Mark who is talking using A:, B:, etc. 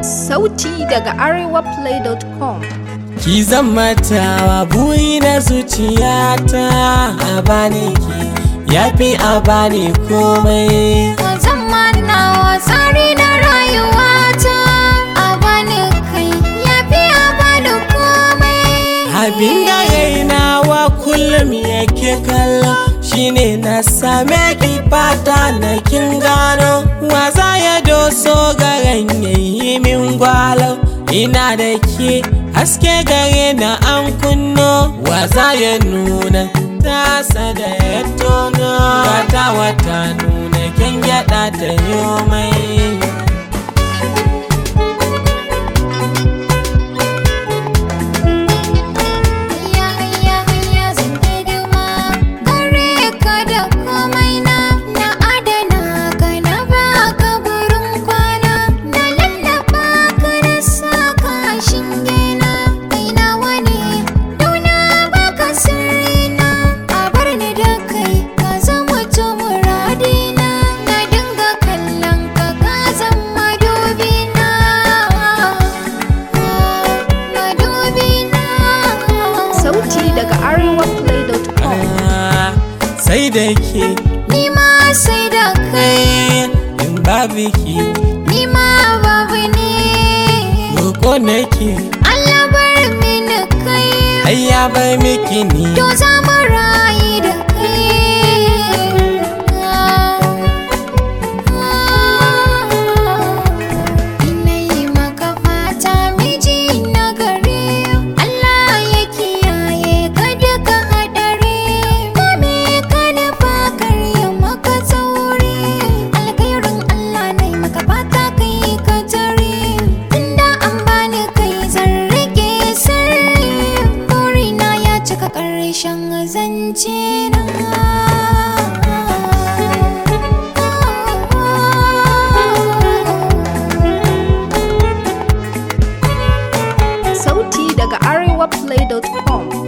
A: Sauti daga arewaplay.com
B: Ki zama tawa buri na zuciyata a bani ki yafi a bani komai
C: Ka zama nawa tsari na rayuwata a bani kai yafi a bani komai
B: abin da rainawa kullum yake kallo shine na same ki fata na kin gano waza ya doso garan yayi min gwalo ina da ke haske gare na an kunno waza ya nuna tasa da ya tono wata wata nuna kin gyada ta yomai
C: Hayya hayya hayya zan hidima gare ka da komai na na adana ka na baka gurin kwana na lallaba ka na saka shinge na kai nawa ne dauna baka sirri na a bar ni da kai ka zama to muradina na dinga kallon ka ka zama dubina madubina
A: Sauti daga arewaplay.com
B: Ah, sai da ke
C: Ni ma sai da kai,
B: kai in babu ki
C: ni ma babu ne.
B: roko nake
C: Allah bar mini kai,
B: ai ya bar miki ni
C: to za mu rayu da kai. Ina yi maka fata miji na gari, Allah ya kiyaye ka duka haɗari. Kome ka nufa karya maka tsauri, alkhairin Allah na yi maka fata kai ka tare. Tunda an bani kai zan rike sirri, burina ya cika ƙarshen zance na.
A: Sauti daga arewaplay.com